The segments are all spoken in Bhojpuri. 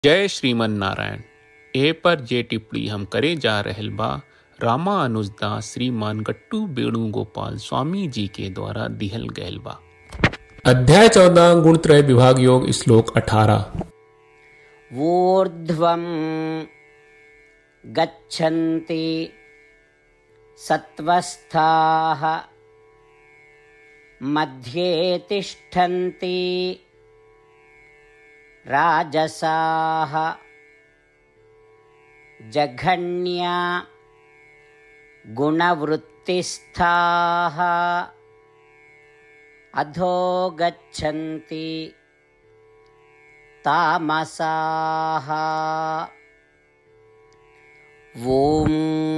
जय श्रीमन नारायण ए पर जे टिप्पणी हम करे जा रहल बा रामा अनुजदास श्रीमान गट्टू वेणुगोपाल स्वामी जी के द्वारा दिहल गयल बा अध्याय चौदह गुणत्रय विभाग योग श्लोक अठारह ऊर्ध्वं गच्छन्ति सत्त्वस्थाः मध्ये तिष्ठन्ति राजसाः जघन्या गुणवृत्तिस्थाः अधो गच्छन्ति तामसाः ॐ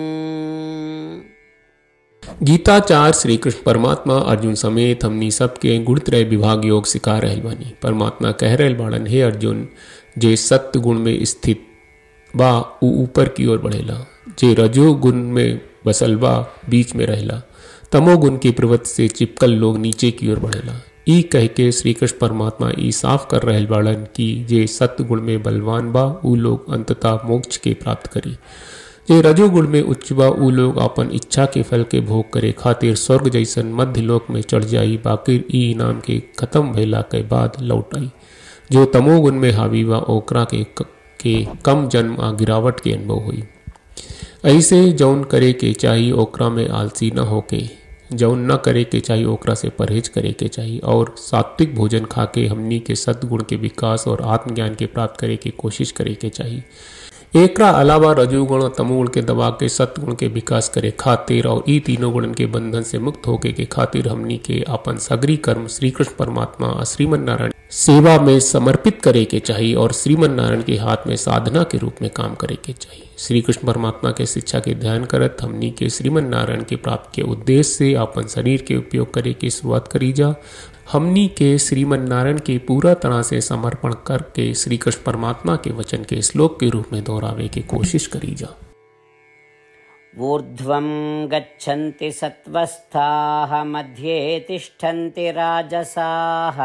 गीताचार श्री कृष्ण परमात्मा अर्जुन समेत हमनी सबके गुणत्रय विभाग योग सिखा रहल बानी परमात्मा कह रहल बाड़न हे अर्जुन जे सत्य गुण में स्थित बा ऊ ऊपर की ओर बढ़ेला जे रजो गुण में बसल बा बीच में रहेला तमो गुण के प्रवृत्ति से चिपकल लोग नीचे की ओर बढ़ेला ई कह के श्री कृष्ण परमात्मा ई साफ कर रहल बाड़न कि जे सत्य गुण में बलवान बा ऊ लोग अंततः मोक्ष के प्राप्त करी जे रजोगुण में उच्च बा ऊ लोग अपन इच्छा के फल के भोग करे खातिर स्वर्ग जैसन मध्य लोक में चढ़ जाई बाकी ई इनाम के खत्म भइला के बाद लौट आई जो तमोगुण में हावी बा ओकरा के, के कम जन्म आ गिरावट के अनुभव हुई ऐसे जौन करे के चाहिए ओकरा में आलसी न होके जौन न करे के चाहिए ओकरा से परहेज करे के चाहिए और सात्विक भोजन खा के हमनी के सद्गुण के विकास और आत्मज्ञान के प्राप्त करे के कोशिश करे के चाहिए एकरा अलावा रजोगुण और तमोगुण के दबा के सत्गुण के विकास करे खातिर और ई तीनों गुणन के बंधन से मुक्त होके के खातिर हमनी के अपन सगरी कर्म श्री कृष्ण परमात्मा और श्रीमन नारायण सेवा में समर्पित करे के चाहिए और श्रीमन नारायण के हाथ में साधना के रूप में काम करे के चाहिए श्री कृष्ण परमात्मा के शिक्षा के ध्यान करत हमनी के श्रीमन नारायण के प्राप्त के उद्देश्य से अपन शरीर के उपयोग करे की शुरुआत करी जा हमनी के श्रीमन नारायण के पूरा तरह से समर्पण करके श्री कृष्ण परमात्मा के वचन के श्लोक के रूप में दोहरावे की कोशिश करी जा ऊर्ध्वं गच्छन्ति सत्त्वस्थाः मध्ये तिष्ठन्ति राजसाः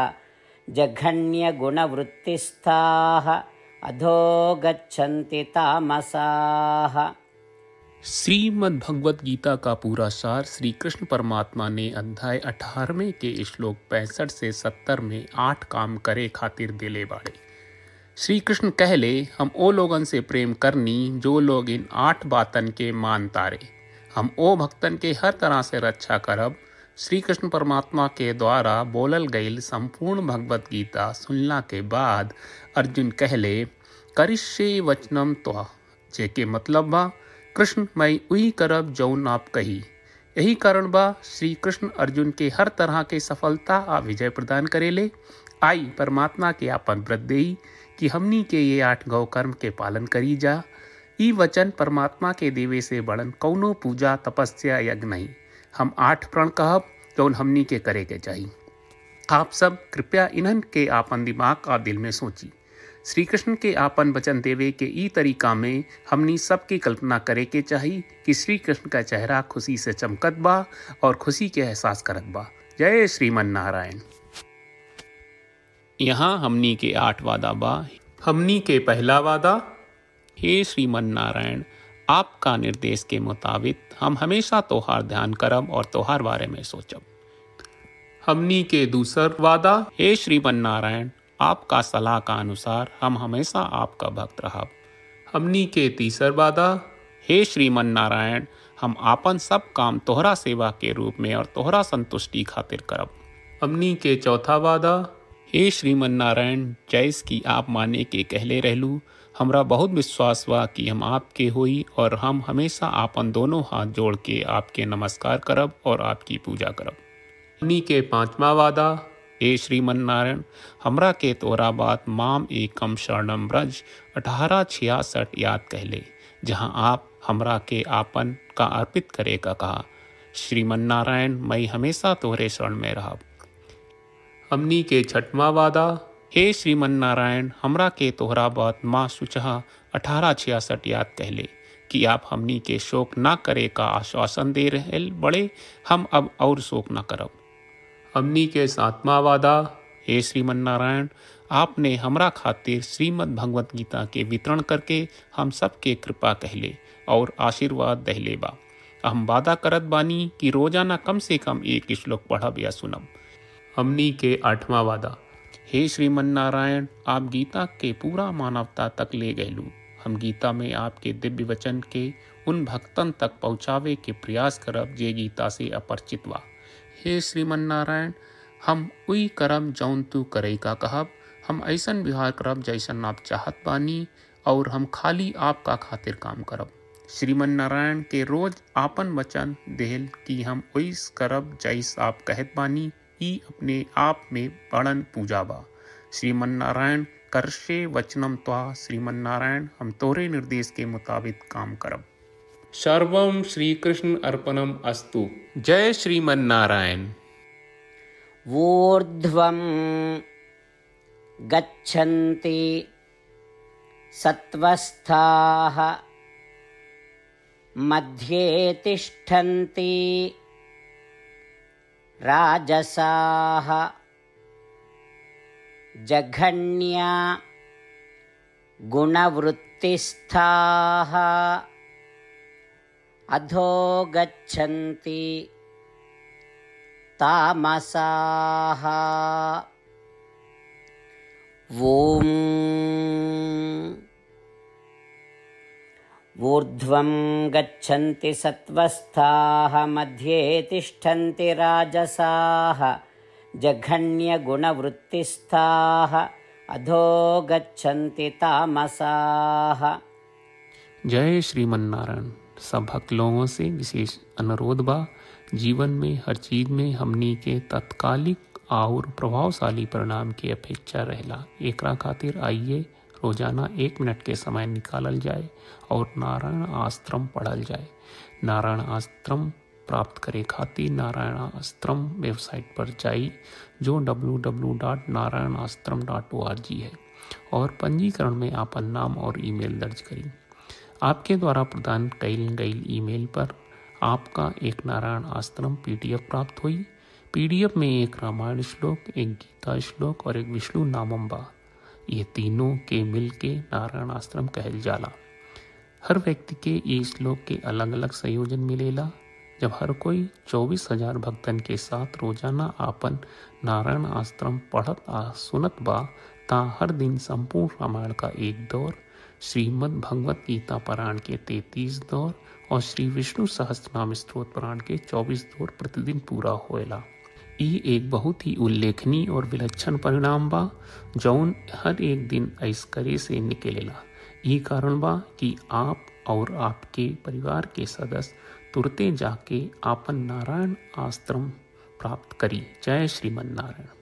जघन्यगुणवृत्तिस्थाः अधो गच्छन्ति तामसाः श्रीमद् भगवत गीता का पूरा सार श्री कृष्ण परमात्मा ने अध्याय अठारहवें के श्लोक पैंसठ से सत्तर में आठ काम करे खातिर दिले बाड़े श्री कृष्ण कहले हम ओ लोगन से प्रेम करनी जो लोग इन आठ बातन के मान तारे हम ओ भक्तन के हर तरह से रक्षा करब श्री कृष्ण परमात्मा के द्वारा बोलल गईल संपूर्ण भगवत गीता सुनला के बाद अर्जुन कहले करिष्ये वचनम त्वा जेके मतलब बा कृष्ण मैं वही करब जौन आप कही यही कारण बा श्री कृष्ण अर्जुन के हर तरह के सफलता आ विजय प्रदान करेले आई परमात्मा के आपन व्रत देई कि हमनी के ये आठ गौ कर्म के पालन करी जा ई वचन परमात्मा के देवे से बड़न कौनो पूजा तपस्या यज्ञ नहीं हम आठ प्रण कहब जौन हमनी के करे के चाहिए आप सब कृपया इन्हन के आपन दिमाग और दिल में सोची श्री कृष्ण के आपन वचन देवे के ई तरीका में हमनी सबकी कल्पना करे के चाही कि श्री कृष्ण का चेहरा खुशी से चमकत बा और खुशी के एहसास करत बा जय श्रीमन नारायण यहाँ हमनी के आठ वादा बा हमनी के पहला वादा हे श्रीमन नारायण आपका निर्देश के मुताबिक हम हमेशा तोहार ध्यान करब और तोहार बारे में सोचब हमनी के दूसर वादा हे श्रीमन नारायण आपका सलाह का अनुसार हम हमेशा आपका भक्त रहब हमनी के तीसर वादा हे श्रीमन नारायण हम आपन सब काम तोहरा सेवा के रूप में और तोहरा संतुष्टि खातिर करब हमनी के चौथा वादा हे श्रीमन नारायण जैस की आप माने के कहले रहलू हमरा बहुत विश्वास बा कि हम आपके होई और हम हमेशा आपन दोनों हाथ जोड़ के आपके नमस्कार करब और आपकी पूजा करब हमनी के पांचवा वादा हे श्रीमन नारायण हमरा के तोरा बात माम एकम शरणम ब्रज अठारह छियासठ याद कहले जहाँ आप हमरा के आपन का अर्पित करे का कहा श्रीमन नारायण मैं हमेशा तोहरे शरण में रहब हमनी के छठवा वादा हे श्रीमन नारायण हमरा के तोहरा बात माँ सुचहा अठारह छियासठ याद कहले कि आप हमनी के शोक ना करे का आश्वासन दे रहे बड़े हम अब और शोक ना करब हमनी के सातवां वादा हे श्रीमन नारायण आपने हमरा खातिर श्रीमद् भगवत गीता के वितरण करके हम सबके कृपा कहले और आशीर्वाद दहले बा हम वादा करत बानी कि रोजाना कम से कम एक श्लोक पढ़ब या सुनब हमनी के आठवां वादा हे श्रीमन नारायण आप गीता के पूरा मानवता तक ले गयलू हम गीता में आपके दिव्य वचन के उन भक्तन तक पहुँचावे के प्रयास करब जे गीता से अपरिचित बा हे श्रीमन नारायण हम उई करम जौन तू करे का कहब हम ऐसन व्यवहार करब जैसन आप चाहत बानी और हम खाली आपका खातिर काम करब श्रीमन नारायण के रोज आपन वचन देहल कि हम ओइस करब जैस आप कहत बानी ई अपने आप में बड़न पूजा बा श्रीमन नारायण करशे वचनम त्वा श्रीमन नारायण हम तोरे निर्देश के मुताबिक काम करब सर्वम श्री कृष्ण अर्पणम अस्तु जय श्रीमन नारायण ऊर्ध्वं गच्छन्ति सत्त्वस्थाः मध्ये तिष्ठन्ति राजसाः जघन्या गुणवृत्तिस्थाः अधो गच्छन्ति तामसाः ॐ ऊर्ध्वं गच्छन्ति सत्त्वस्थाः मध्ये तिष्ठन्ति राजसाः जघन्यगुणवृत्तिस्थाः अधो गच्छन्ति तामसाः जय श्रीमन नारायण सब भक्त लोगों से विशेष अनुरोध बा जीवन में हर चीज में हमनी के तत्कालिक और प्रभावशाली परिणाम की अपेक्षा रहेला एकरा खातिर आइए रोजाना एक मिनट के समय निकालल जाए और नारायण आश्रम पढ़ल जाए नारायण आश्रम प्राप्त करे खातिर नारायण आश्रम वेबसाइट पर जाई जो www.narayanaashram.org है और पंजीकरण में आपन नाम और ईमेल दर्ज करी आपके द्वारा प्रदान कईल गई ईमेल पर आपका एक नारायण आश्रम पीडीएफ प्राप्त हुई पीडीएफ में एक रामायण श्लोक एक गीता श्लोक और एक विष्णु नामम बा ये तीनों के मिल के नारायण आश्रम कहल जाला हर व्यक्ति के ये श्लोक के अलग अलग संयोजन मिलेला जब हर कोई चौबीस हजार भक्तन के साथ रोजाना आपन नारायण आश्रम पढ़त आ सुनत बा ता हर दिन संपूर्ण रामायण का एक दौर श्रीमद् भगवत गीता पारायण के तैतीस दौर और श्री विष्णु सहस्त्रनाम स्त्रोत पारायण के चौबीस दौर प्रतिदिन पूरा होएला ई एक बहुत ही उल्लेखनीय और विलक्षण परिणाम बा जौन हर एक दिन ऐस करे से निकलेला ई कारण बा कि आप और आपके परिवार के सदस्य तुरते जाके आपन नारायण आश्रम प्राप्त करी जय श्रीमन नारायण